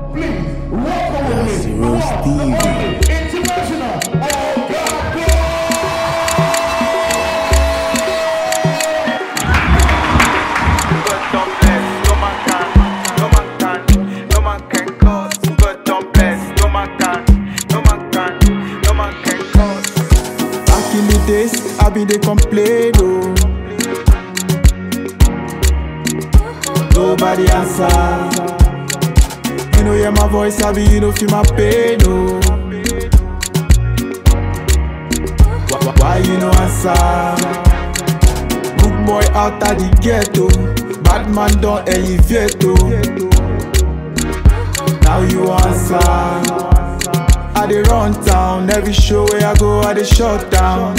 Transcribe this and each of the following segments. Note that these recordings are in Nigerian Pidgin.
Please, welcome with me. Zero the one, the Stevie. only, International. Oh, God, God. God don't bless, no man can, no man can, no man can cause. God don't bless, no man can, no man can, no man can cause. Back in the days, I been dey complain, oh. Nobody answer. You know hear my voice, I be you know feel my pain, oh. Why, why you no answer? Good boy out of the ghetto, bad man don elevate, oh. Now you answer. I dey run town, every show where I go, I dey shut down.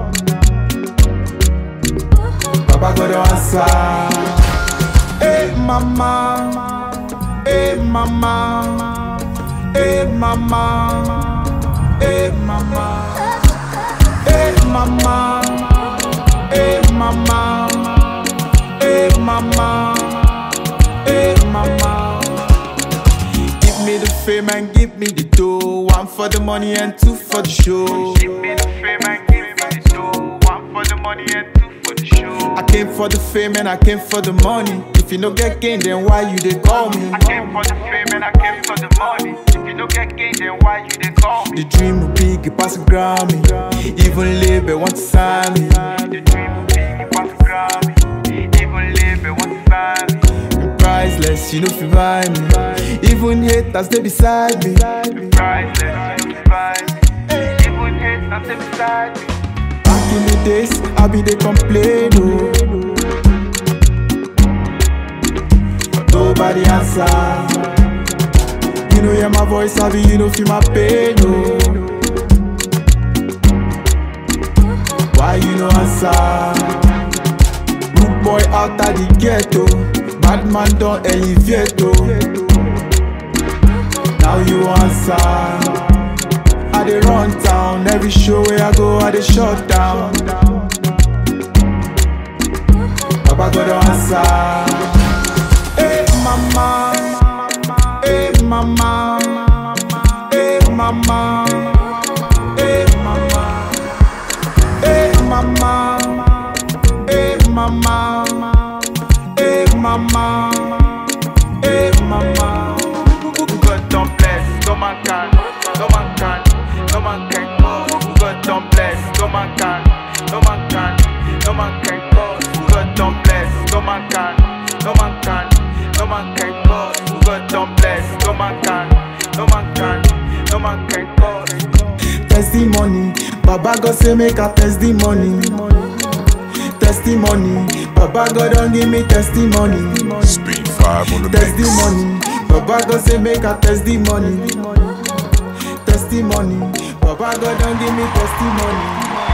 Baba God don answer. Hey mama, hey mama, hey mama, hey mama, hey mama, hey mama, hey mama, hey mama. Give me the fame and give me the dough. One for the money and two for the show. Give me the fame and give me the dough. One for the money and two for the show. I came for the fame and I came for the money. If you no get gain, then why you they call me? I came for the fame and I came for the money. If you don't get gain, then why you they call me? The dream will big, it pass a Grammy. Even label want to sign me. The dream will be you pass the Grammy. Even live it one time. Priceless, you know if you buy me. Even haters they beside me. Priceless, you survive. Even hate nothing beside me. Back in the days, I be they complain, oh. Nobody answer. You know hear my voice, I be you know feel my pain, oh. Why you no answer? Good boy out of the ghetto, bad man don elevate, oh. Now you answer. I dey run town, every show where I go, I dey shut down. Baba God don answer. Hey mama, hey mama, hey mama, hey mama, hey mama, hey mama, hey mama, hey mama. God don't bless, no man can, no man can, no man can cause. God don't bless, no man can, no man can, no man can cause. God don't bless, no man can, no man can, no man can cause. God don't bless, no man can, no man can, no man can cause. testimony baba god say make i test the money testimony baba god don give me testimony Speed 5 on the mix. testimony baba god say make i test the money testimony baba god don give me testimony